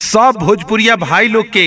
सब भोजपुरिया भाई लोग के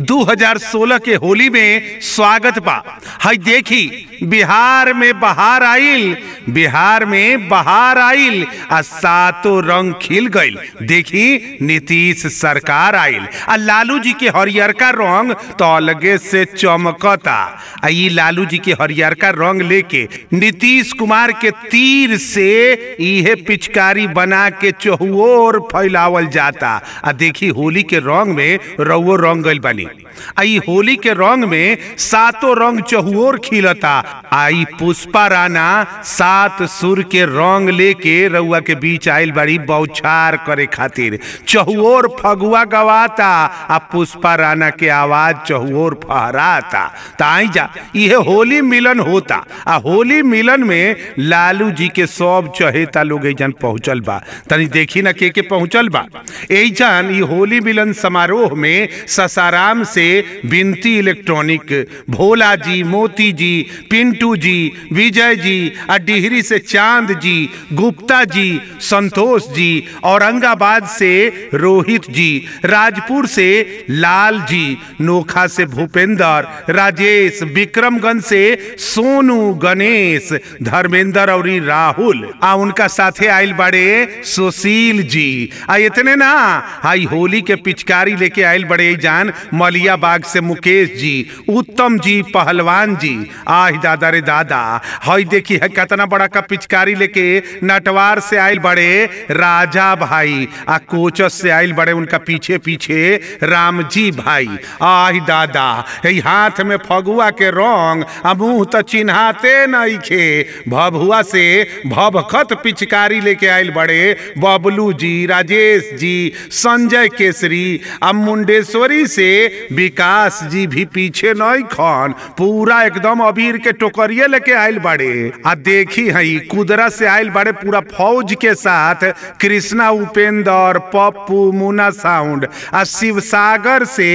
2016 के होली में स्वागत बा हई देखी बिहार में बहार आइल बिहार में बहार आइल आ सातों रंग खिल गइल देखी नीतीश सरकार आइल आ लालू जी के हरियरका रंग तो अलगे से चमकता आ ई लालू जी के हरियरका रंग लेके नीतीश कुमार के तीर से इहे पिचकारी बना के चहुओर फैलावल जाता आ देखी होली के रंग में रउओ रंग गइल बानी आ ई होली के रंग में सातों रंग चहुओर खिलता आ ई पुष्पा राणा सात सुर के रंग लेके रउआ के बीच आइल बाड़ी बौछार करे खातिर चहुओर फगुआ गवाता आ पुष्पा राणा के आवाज चहुओर फहराता ताई जा इहे होली मिलन होता आ होली मिलन में लालू जी के सब चहेता लोग एजन पहुंचल बा तनी देखी ना के के पहुंचल बा एजन ई होली मिलन समारोह में ससाराम से बिनती इलेक्ट्रॉनिक भोला जी मोती जी पिंटू जी विजय जी आ डिहरी से चांद जी गुप्ता जी संतोष जी औरंगाबाद से रोहित जी राजपुर से लाल जी नोखा से भूपेंद्र राजेश विक्रमगंज से सोनू गणेश धर्मेंद्र और राहुल आ उनका साथे आइल बड़े सुशील जी आ इतने ना हाई होली के पिचकारी लेके आइल बड़े जान मलिया बाग से मुकेश जी उत्तम जी पहलवान जी आह दादा रे दादा हई देखी है कितना बड़ा का पिचकारी लेके नटवार से आइल बड़े राजा भाई आ कोचस से आइल बड़े उनका पीछे पीछे राम जी भाई आह दादा है हाथ में फगुआ के रंग आ मुंह तो चिन्हाते नहीं खे भभुआ से भभखत पिचकारी लेके आइल बड़े बबलू जी राजेश जी संजय केसरी आ मुंडेश्वरी से विकास जी भी पीछे नहीं खन पूरा एकदम अबीर के टोकरिए लेके आइल बड़े आ देखी हई कुदरा से आइल बड़े पूरा फौज के साथ कृष्णा उपेंद्र पप्पू मुना साउंड आ शिवसागर से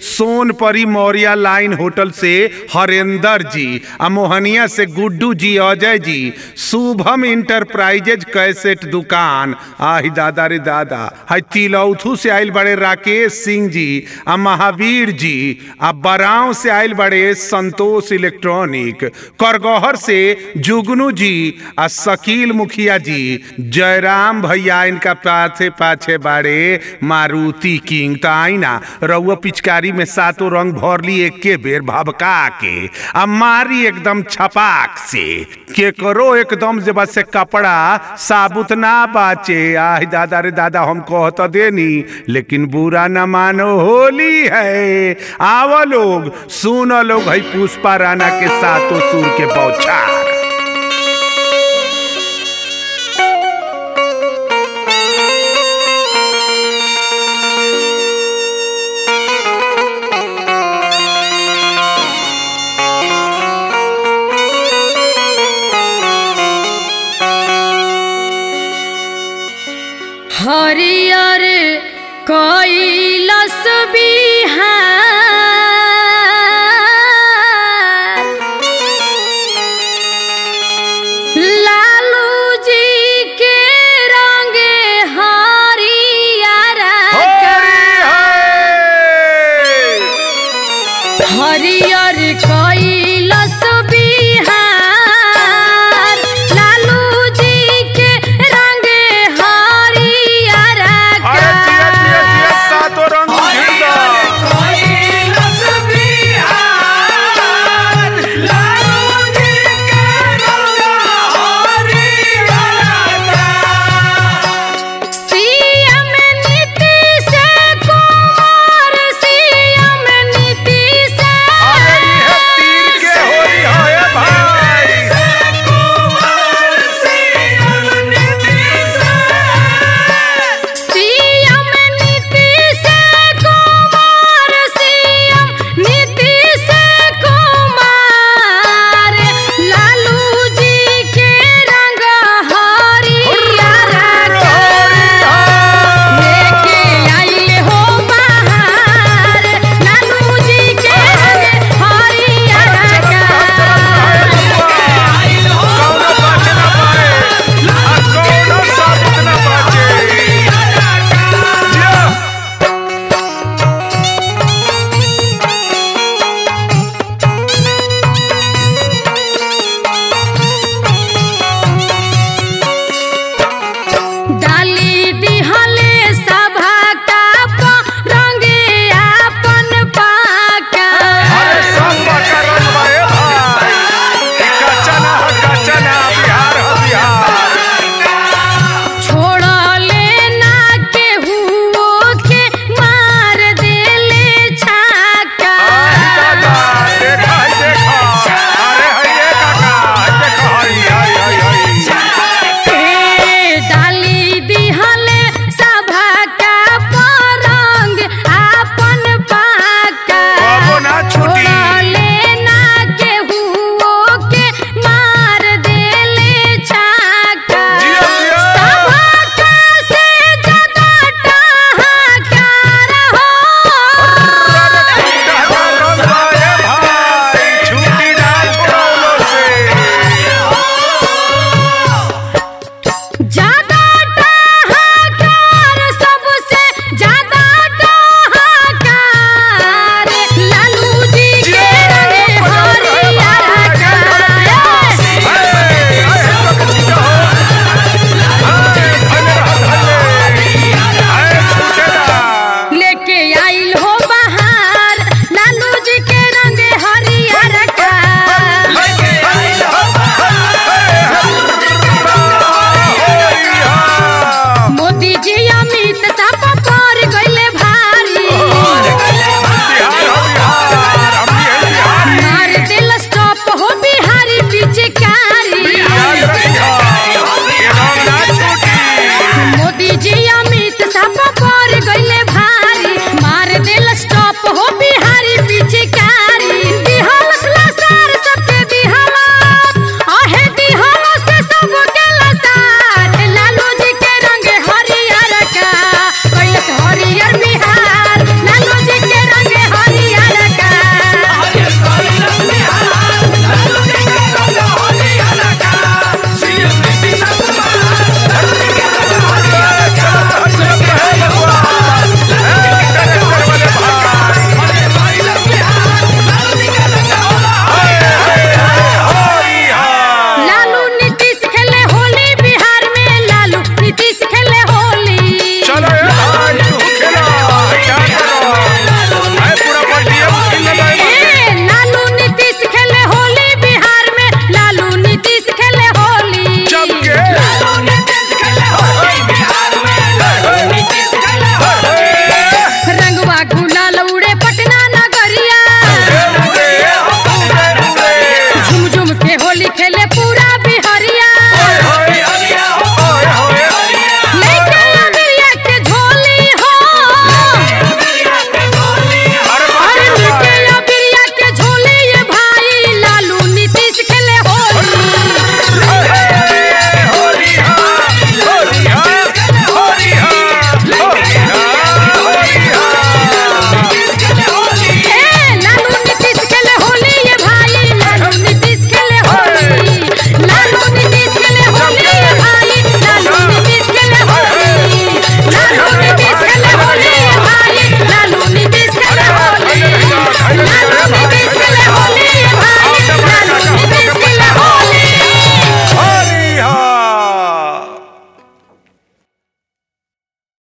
सोनपरी मौर्या लाइन होटल से हरेंद्र जी आ मोहनिया से गुड्डू जी अजय जी शुभम इंटरप्राइजेज कैसेट दुकान आही दादा रे दादा हाय तिलौथू से आइल बड़े राकेश सिंह जी आ महावीर जी आ बराव से आइल बड़े संतोष इलेक्ट्रॉनिक करगहर से जुगनू जी आ शकील मुखिया जी जयराम भैया इनका पाछे पाछे बाड़े मारुति किंग तो आई ना रउआ पिचकारी में सातों रंग भरली एक के बेर भबका के आ मारी एकदम छपाक से केकरो एकदम जे बस से कपड़ा साबुत ना बाचे आह दादा रे दादा हम कहत देनी लेकिन बुरा न मानो होली है आव लोग सुन लोग है पुष्पा राणा के सातों सुर के बौछार हरियर कैलस बिहार लालू जी के रंगे हरियर हरियर